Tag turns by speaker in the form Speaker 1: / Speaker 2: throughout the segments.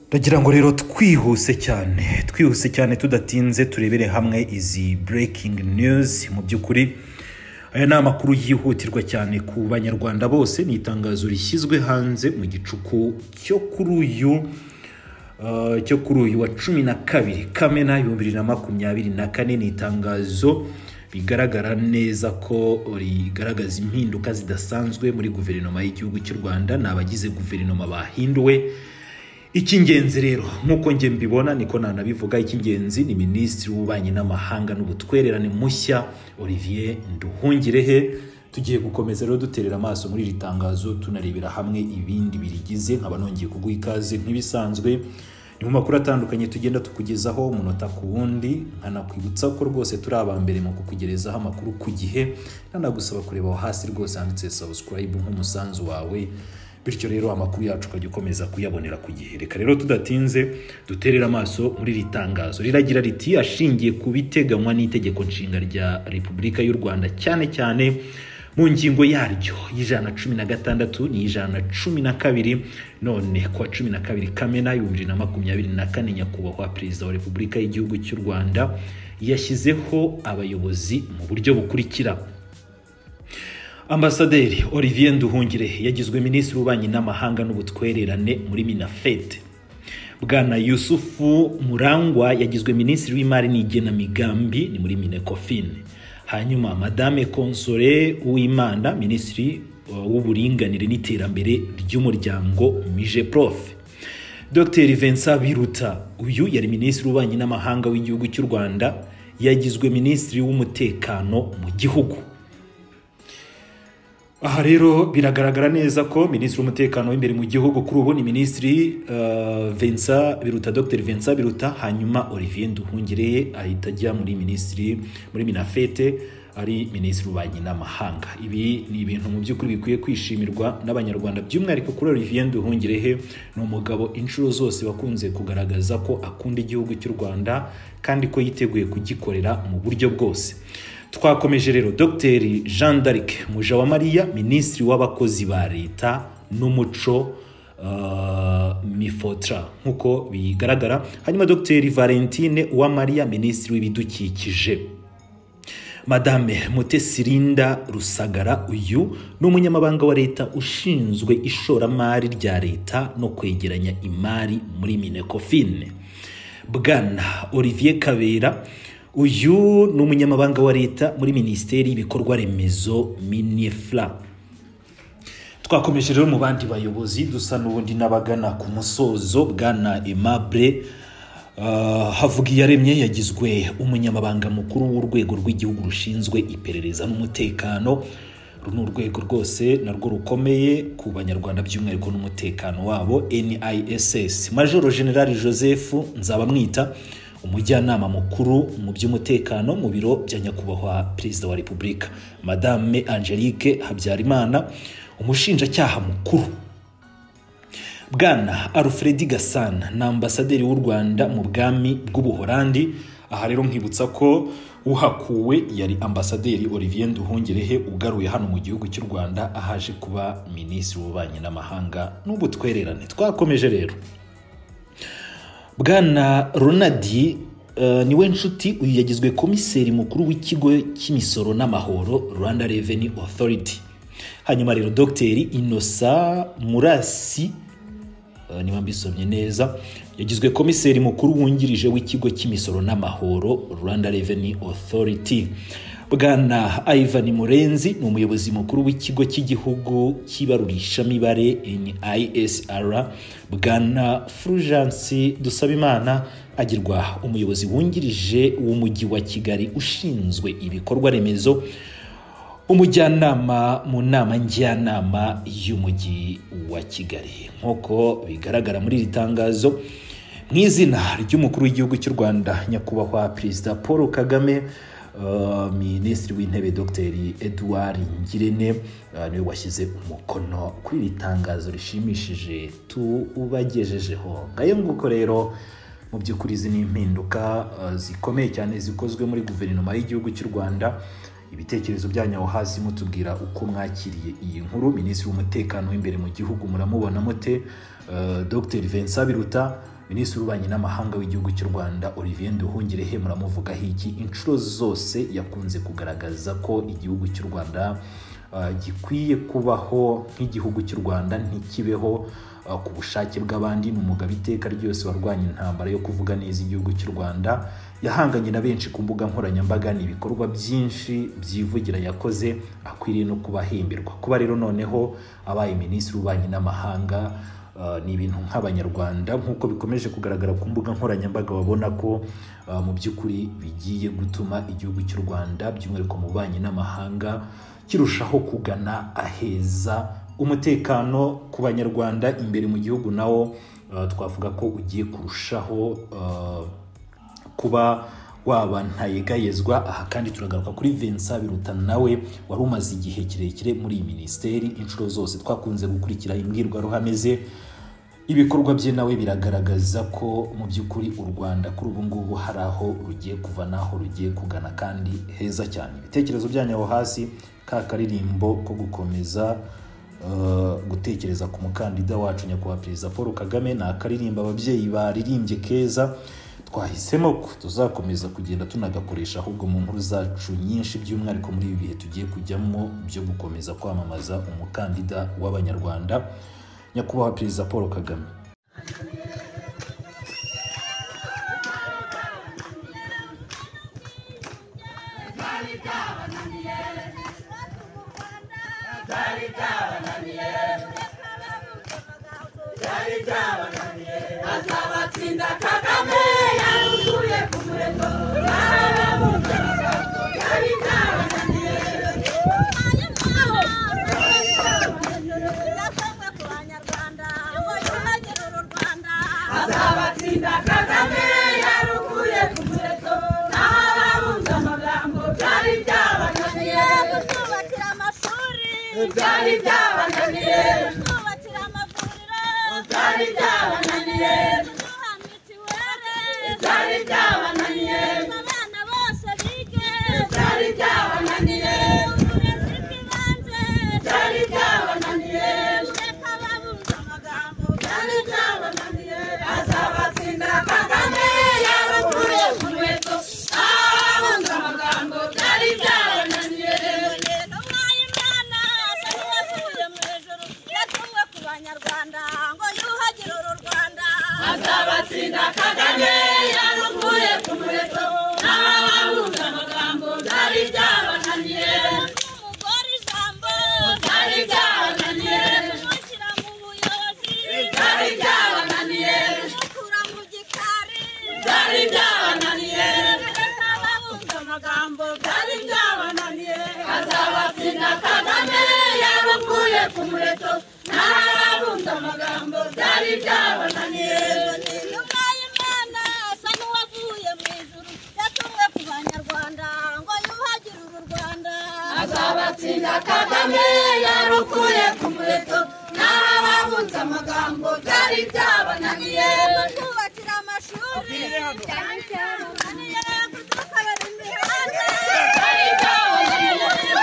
Speaker 1: ndagira ngo rero twihuse cyane twihuse cyane tudatinze turebere hamwe izi burekingi niyuzi mu by'ukuri aya ni amakuru yihutirwa cyane ku banyarwanda bose ni itangazo rishyizwe hanze mu gicuku cyo kuri uyu uh, cyo kuri uyu wa cumi na kabiri kamena ibihumbi bibiri na makumyabiri na kane ni itangazo bigaragara neza ko rigaragaza impinduka zidasanzwe muri guverinoma y'igihugu cy'u rwanda ni abagize guverinoma bahinduwe icy'ingenzi rero nk'uko njye mbibona niko nanabivuga icy'ingenzi ni minisitiri w'ububanyi n'amahanga n'ubutwererane mushya olivier nduhungirehe tugiye gukomeza rero duterera amaso muri iri tangazo tunarebera hamwe ibindi birigize nkaba nongeye kuguha ikaze nk'ibisanzwe ni mu makuru atandukanye tugenda tukugezaho umunota ku wundi nkanakwibutsa ko rwose turi aba mbere mu kukugerezaho amakuru ku gihe nanagusaba kureba aho hasi rwose handitse subscribe nk'umusanzu wawe bityo rero amakuru yacu ukajya ukomeza kuyabonera ku gihe reka rero tudatinze duterere amaso muri iri tangazo riragira riti ashingiye ku biteganywa n'itegeko nshinga rya repubulika y'u rwanda cyane cyane mu ngingo yaryo y'ijana na cumi na gatandatu n'ijana na cumi na kabiri none kuwa cumi na kabiri kamena ibihumbi bibiri na makumyabiri na kane nyakubahwa perezida wa repubulika y'igihugu cy'u rwanda yashyizeho abayobozi mu buryo bukurikira ambasaderi olivier nduhungirehe yagizwe minisitiri w'ububanyi n'amahanga n'ubutwererane muri minafete bwana yusufu murangwa yagizwe minisitiri w'imari n'igenamigambi ni muri minekofine hanyuma madame console uwimana minisitiri w'uburinganire n'iterambere ry'umuryango mije prof dr vincent biruta uyu yari minisitiri w'ububanyi n'amahanga w'igihugu cy'u rwanda yagizwe minisitiri w'umutekano mu gihugu aha rero biragaragara neza ko minisitiri w'umutekano w'imbere mu gihugu kuri ubu ni minisitiri vincent biruta dr vincent biruta hanyuma olivier nduhungireye ahita ajya muri minisitiri muri minafete ari minisitiri w'ububanyi n'amahanga ibi ni ibintu mu by'ukuri bikwiye kwishimirwa n'abanyarwanda by'umwihariko kuri olivier nduhungirehe ni umugabo inshuro zose wakunze kugaragaza ko akunda igihugu cy'u rwanda kandi ko yiteguye kugikorera mu buryo bwose twakomeje rero dogiteri jean d'arc mujawamariya minisitiri w'abakozi ba leta n'umuco mifotra nk'uko bigaragara hanyuma dogiteri valentine uwamariya minisitiri w'ibidukikije madame mutesirinda rusagara uyu ni umunyamabanga wa leta ushinzwe ishoramari rya leta no kwegeranya imari muri minekofine bwana olivier kabera uyu ni umunyamabanga wa leta muri minisiteri y'ibikorwa remezo minifla twakomeje rero mu bandi bayobozi dusa n'ubundi n'abagana ku musozo bwana emabure havugiyaremye yagizwe umunyamabanga mukuru w'urwego rw'igihugu rushinzwe iperereza n'umutekano uru ni urwego rwose narwo rukomeye ku banyarwanda by'umwihariko n'umutekano wabo niss majoro generali joseph nzabamwita umujyanama mukuru mu by'umutekano mu biro bya nyakubahwa perezida wa repubulika madame angelique habyarimana umushinjacyaha mukuru bwana alfredi gasana ni ambasaderi w'u rwanda mu bwami bw'ubuholandi aha rero nkibutsa ko uhakuwe yari ambasaderi olivier nduhungirehe ugaruye hano mu gihugu cy'u rwanda ahaje kuba minisitiri w'ububanyi n'amahanga n'ubutwererane twakomeje rero bwana ronadi niwe nshuti uyu yagizwe komiseri mukuru w'ikigo cy'imisoro n'amahoro rwanda reveni otoriti hanyuma rero dogiteri inosa murasi niba mbisomye neza yagizwe komiseri mukuru wungirije w'ikigo cy'imisoro n'amahoro rwanda reveni otoriti bwana ivan murenzi ni umuyobozi mukuru w'ikigo cy'igihugu cy'ibarurishamibare nisr bwana furujansi dusabimana agirwa umuyobozi wungirije w'umujyi wa kigali ushinzwe ibikorwa remezo umujyanama mu nama njyanama y'umujyi wa kigali nk'uko bigaragara muri iri tangazo mu izina ry'umukuru w'igihugu cy'u rwanda nyakubahwa perezida paul kagame minisitiri w'intebe dr edouard ngirente niwe washyize umukono kuri iri tangazo rishimishije tubagejejeho ngayo nguko rero mu by'ukuri izi ni impinduka zikomeye cyane zikozwe muri guverinoma y'igihugu cy'u rwanda ibitekerezo byanyu aho hasi mutubwira uko mwakiriye iyi nkuru minisitiri w'umutekano w'imbere mu gihugu muramubona mute dr vincent biruta minisitiri w'ububanyi n'amahanga w'igihugu cy'u rwanda olivier nduhungirehe muramuvugaho iki inshuro zose yakunze kugaragaza ko igihugu cy'u rwanda uh, gikwiye kubaho nk'igihugu cy'u rwanda ntikibeho uh, ku bushake bw'abandi ni umugabo iteka ryose warwanya intambara yo kuvuga neza igihugu cy'u rwanda yahanganye na benshi ku mbuga nkoranyambaga ni ibikorwa byinshi byivugira yakoze akwiriye no kubahimbirwa kuba rero noneho abaye minisitiri w'ububanyi n'amahanga Uh, ni ibintu nk'abanyarwanda nk'uko bikomeje kugaragara ku mbuga nkoranyambaga babona ko uh, mu by'ukuri bigiye gutuma igihugu cy'u rwanda by'umwihariko mu bubanyi n'amahanga kirushaho kugana aheza umutekano ku banyarwanda imbere mu gihugu nawo uh, twavuga ko ugiye kurushaho kuba waba ntayegayezwa aha kandi turagaruka kuri Vincent biruta nawe wari umaze igihe kirekire muri iyi minisiteri inshuro zose twakunze gukurikira imbwirwaruhame ze ibikorwa bye nawe biragaragaza ko mu by'ukuri u rwanda kuri ubu ngubu hari aho rugiye kuva n'aho rugiye kugana kandi heza cyane ibitekerezo byanyu aho hasi ka karirimbo ko gukomeza gutekereza ku mukandida wacu nyakubahwa perezida paul kagame ni akaririmba ababyeyi baririmbye keza twahisemo ko tuzakomeza kugenda tunagakoresha ahubwo mu nkuru zacu nyinshi by'umwihariko muri ibi bihe tugiye kujyamo byo gukomeza kwamamaza umukandida w'abanyarwanda nyakubahwa perezida paul kagame
Speaker 2: azabatsinda kagame yaruzuye ku murego barababunzaga yari byabananiye azabatsinda kagame yaruzuye ku murego barabunza amagambo byari byabananiye
Speaker 3: kutwubakira amashuri
Speaker 2: byari byabananiye
Speaker 3: kutwubakira amavuriro
Speaker 2: byari byabananiye
Speaker 3: kuduha mitiweli
Speaker 2: byari byabananiye
Speaker 3: abana bose bige
Speaker 2: byari byabananiye
Speaker 3: uburezi bw'ibanze
Speaker 2: byari byabananiye
Speaker 3: kureka babuze amagambo
Speaker 2: byari byabananiye azabatsinda kagame yabakuye ku nkweto ababunze amagambo byari byabananiye
Speaker 3: rero mwaye imana asaba uwavuye mu ijuru yatumwe ku banyarwanda ngo yuhagire uru rwanda
Speaker 2: azabatsinda kagame yabakuye ku nkweto ababunze amagambo byari byabananiye
Speaker 3: umugore ijambo
Speaker 2: byari byabananiye
Speaker 3: kumushyira mu buyobozi
Speaker 2: byari byabananiye
Speaker 3: kumukura mu gikari
Speaker 2: byari byabananiye
Speaker 3: kureka babuze amagambo
Speaker 2: byari byabananiye azabatsinda kagame yabakuye ku muheto n'ababunze amagambo byari byabananiye
Speaker 3: Nyuma asa n'uwavuye mu ijuru yatumwe ku banyarwanda ngo yuhagire uru Rwanda.
Speaker 2: azabatsinda kagame yarukuye ku muheto n'ababunze amagambo byari byabananiye
Speaker 3: Kutwubakira amashuri, cyane cyane bananiye kudukorera imihanda.
Speaker 2: byari byabananiye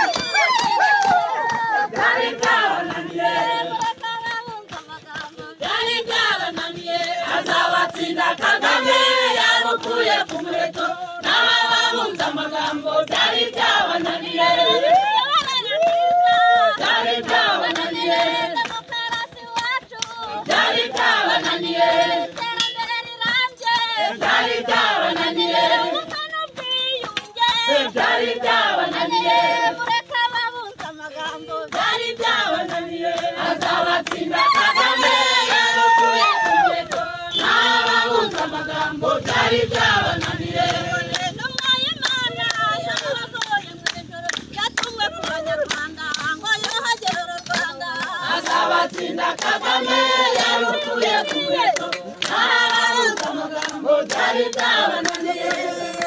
Speaker 2: byari byabananiye
Speaker 3: Kureka ababumva amagambo,
Speaker 2: byari byabananiye azabatsinda kagame yarukuye ku muheto n'ababunze amagambo byari byabananiye byari byabananiye
Speaker 3: demokarasi iwacu,
Speaker 2: byari byabananiye
Speaker 3: iterambere rirambye,
Speaker 2: byari byabananiye
Speaker 3: ubumwe n'ubwiyunge,
Speaker 2: byari byabananiye
Speaker 3: kureka ababumva amagambo,
Speaker 2: byari byabananiye azabatsinda kagame yarukuye ku muheto n'ababunze amagambo byari byabananiye
Speaker 3: Intumwa y'Imana yasohoye mu ijuru, yatumwe ku banyarwanda ngo yuhagire uru Rwanda.
Speaker 2: azabatsinda kagame yarukuye ku muheto n'ababunze amagambo byari byabananiye